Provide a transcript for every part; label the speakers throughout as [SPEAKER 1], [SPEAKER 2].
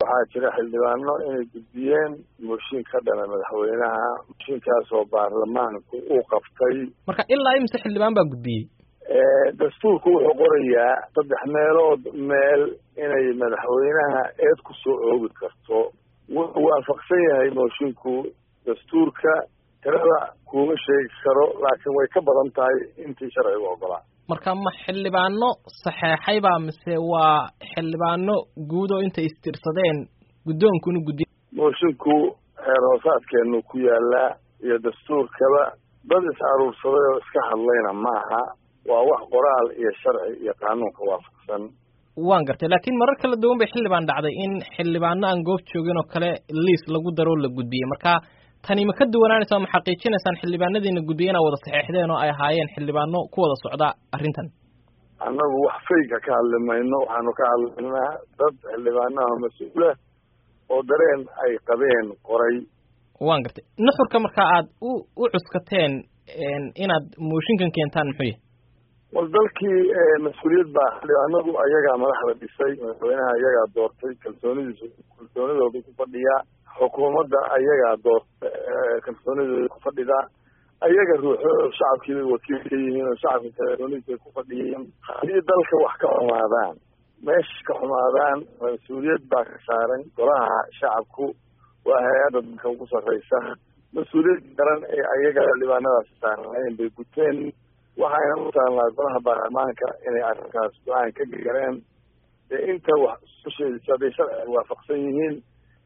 [SPEAKER 1] waxaa jira xildhibaano inay gudbiyeen mooshin ka dhana madaxweynaha mooshinkaasoo baarlamaanku uu qabtay
[SPEAKER 2] marka ilaa imise xildhibaan baa gudbiyey
[SPEAKER 1] dastuurku wuxuu qorayaa saddex meelood meel inay madaxweynaha eed ku soo oogi karto wuxuu waafaqsan yahay moshinku dastuurka tirada kuuma sheegi karo laakiin way ka badan tahay intii sharcigu ogolaa
[SPEAKER 2] marka ma xildhibaano saxeexayba mise waa xildhibaano guud oo intay istirsadeen guddoonkuna guddiy
[SPEAKER 1] moshinku xeer hoosaadkeenu ku yaalaa iyo dastuurkaba dad is aruursaday oo iska hadlayna maaha waa wax qoraal iyo sharci iyo qaanuunka waafaqsan
[SPEAKER 2] waan gartay laakiin marar kala duwan bay xildhibaan dhacday in xildhibaano aan goob joogin oo kale liis lagu daroo la gudbiyey marka tani ma ka duwanaanaysa ma xaqiijinaysaan xildhibaanadiina guddiye inaa wada saxeexdeen oo ay ahaayeen xildhibaano ku wada socda arrintan
[SPEAKER 1] annagu wax fayga ka hadli mayno waxaanu ka hadlaynaa dad xildhibaanaha mas-uula oo dareen ay qabeen qoray
[SPEAKER 2] waan gartay nuxurka marka aad u u cuskateen inaad mooshinkan keentaan muxuu yahay
[SPEAKER 1] wal dalkii mas-uuliyad baa xildhibaanadu ayagaa madaxda dhisay madaxweynaha ayagaa doortay kalsoonidiisu kalsoonidooda ku fadhiyaa xukuumadda ayagaa doorta kalsoonidooda ku fadhidaa ayaga ruuxo shacabkii bay wakiil ka yihiin oo shacabka kalsoonidiisa ku fadhiyeen haddii dalka wax ka xumaadaan meesha ka xumaadaan mas-uuliyad baa ka saaran golaha shacabku waa hay-adda dalka ugu sarreysa mas-uuliyad garan ee ayaga xildhibaanadaasi saarnaayeen bay guteen waxayna u taallaa golaha baarlamaanka inay arrinkaas go-aan ka gareen ee inta wax susheedisa hadday sharciga waafaqsan yihiin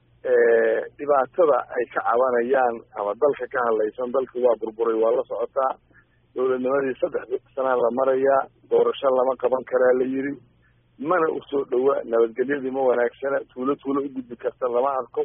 [SPEAKER 1] dhibaatada ay ka cabanayaan ama dalka ka hadlaysan dalkii waa burburay waa la socotaa dowladnimadii saddex sanaa la marayaa doorasho lama qaban karaa la yidhi mana usoo dhowa nabadgelyadii ma wanaagsana tuulo tuulo u gudbi karta lama arko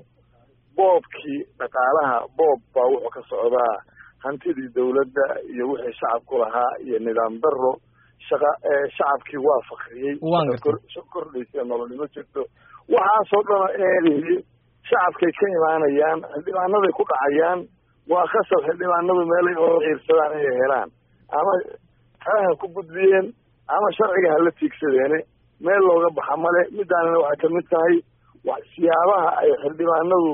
[SPEAKER 1] boobkii dhaqaalaha boob baa wuxuu ka socdaa hantidii dawladda iyo wixii shacabku lahaa iyo nidaam daro shaqa shacabkii waa fakriyey kordhaysa nololnimo jirto waxaasoo dhana eedihi shacabkay ka imaanayaan xildhibaanaday ku dhacayaan waa khasab xildhibaanadu meelay oo ciirsadaan inay helaan ama talaha ku gudbiyeen ama sharciga hala tiigsadeene meel looga baxa male midaanina waxay kamid tahay siyaabaha ay xildhibaanadu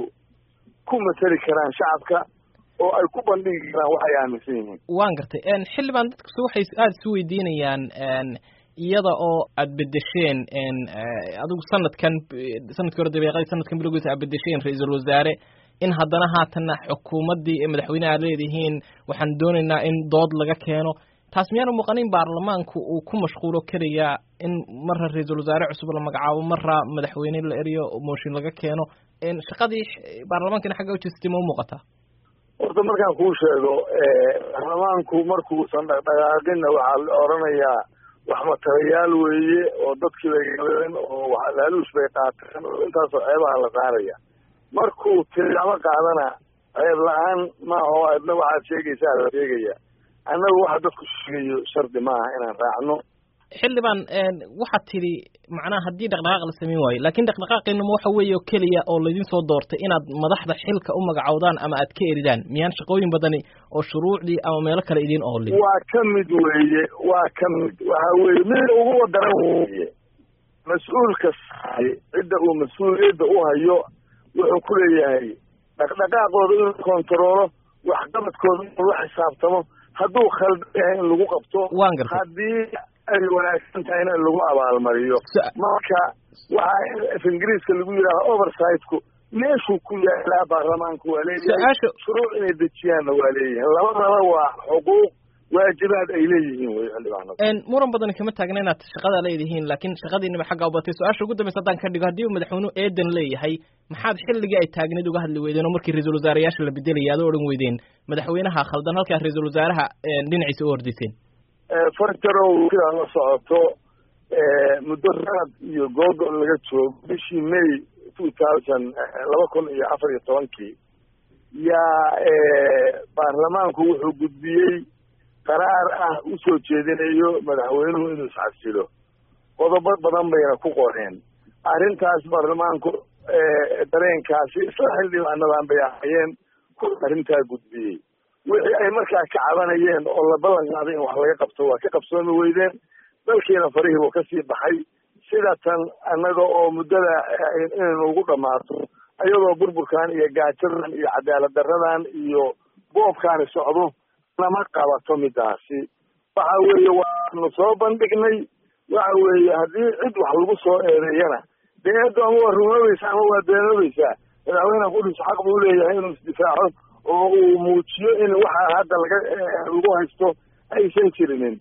[SPEAKER 1] ku matali karaan shacabka oo ay ku bandhigi karaan waxay aaminsan yihiin
[SPEAKER 2] waan gartay xildhibaan dadkasu waxay aada isu weydiinayaan iyada oo aad bedesheen adigu sanadkan sanadkii hore dabeeqadii sanadkan bilowgiisa aad bedesheen ra-iisul wasaare in haddana haatanna xukuumaddii ee madaxweyneha aad leedihiin waxaan doonaynaa in dood laga keeno taas miyaana muuqanin baarlamaanku uu ku mashquulo kelayaa in marra ra-iisul wasaare cusub la magacaabo marra madaxweyne la eriyo mooshin laga keeno shaqadii baarlamaankina xagga ujeestay ma u muuqataa
[SPEAKER 1] horta markaan kuu sheego baarlamaanku markuusan dhaqdhaqaaqinna waxaa la oranayaa wax matalayaal weeye oo dadkii bay galeen oo laaluush bay qaateen oo intaasoo ceebaha la saaraya markuu tilaabo qaadana ceeb la-aan maaha oo adna waxaad sheegaysaa la sheegaya annagu waxa dadku sheegayo shardi maaha inaan raacno
[SPEAKER 2] xildhibaan waxaad tidhi macnaha haddii dhaqdhaqaaq la samayn waayo laakiin dhaqdhaqaaqinama waxa weeye oo keliya oo laydin soo doortay inaad madaxda xilka u magacowdaan ama aad ka eridaan miyaan shaqooyin badani oo shuruucdii ama meelo kale idiin oolin
[SPEAKER 1] waa ka mid weeye waa ka mid waxa weeye mid ugu wadaran weye mas-uulka saay cidda uu mas-uuliyadda u hayo wuxuu ku leeyahay dhaqdhaqaaqooda inuu kontaroolo waxqabadkooda inuu la xisaabtamo hadduu khaldan yahay in lagu qabto
[SPEAKER 2] waan gartay
[SPEAKER 1] haddii ay wanaagsan tahayna in lagu abaalmariyo marka waxaa af ingiriiska lagu yidhaaha oversitku meeshuu ku yaalaa baarlamaanku waa leeyahay shuruuc inay dejiyaanna waa leeyihiin labadaba waa xuquuq waajibaad ay leeyihiin wey xildhibaanada
[SPEAKER 2] muran badani kama taagna inaad shaqada leedihiin laakiin shaqadiinaba xagga u batay su-aasha ugu dambaysa haddaan ka dhigo haddii uu madaxweynuhu eedan leeyahay maxaad xilligii ay taagneed uga hadli weydeen oo markii ra-iisul wasaarayaasha la bedelaya aad o odhan weydeen madaxweynaha khaldan halkaa ra-iisul wasaaraha dhinaciisa u ordiseen
[SPEAKER 1] farjarow sidaa la socoto muddo sanad iyo googo laga joogo bishii may two thousand laba kun iyo afar iyo tobankii yaa baarlamaanku wuxuu gudbiyey qaraar ah usoo jeedinayo madaxweynuhu inuu iscabsilo qodobo badan bayna ku qoreen arrintaas baarlamaanku dareenkaasi isla xildhibaanadan bay ahayeen ku arrintaa gudbiyey wixii ay markaa ka cabanayeen oo la ballan qaaday in wax laga qabto waa ka qabsoomi weydeen dalkiina farihii buu kasii baxay sida tan annaga oo muddada inaynu ugu dhammaato iyadoo burburkan iyo gaajadan iyo cadaalad daradan iyo boobkaani socdo nama qabato midaasi waxa weeye waanu soo bandhignay waxa weeye haddii cid wax lagu soo eedeeyana dee eeddo ama waa rumoobaysa ama waa beenoobaysaa madaxweyneha kudhiso xaq buu leeyahay inuu isdifaaco oo uu muujiyo in waxa hadda laga lagu haysto aysan jirinin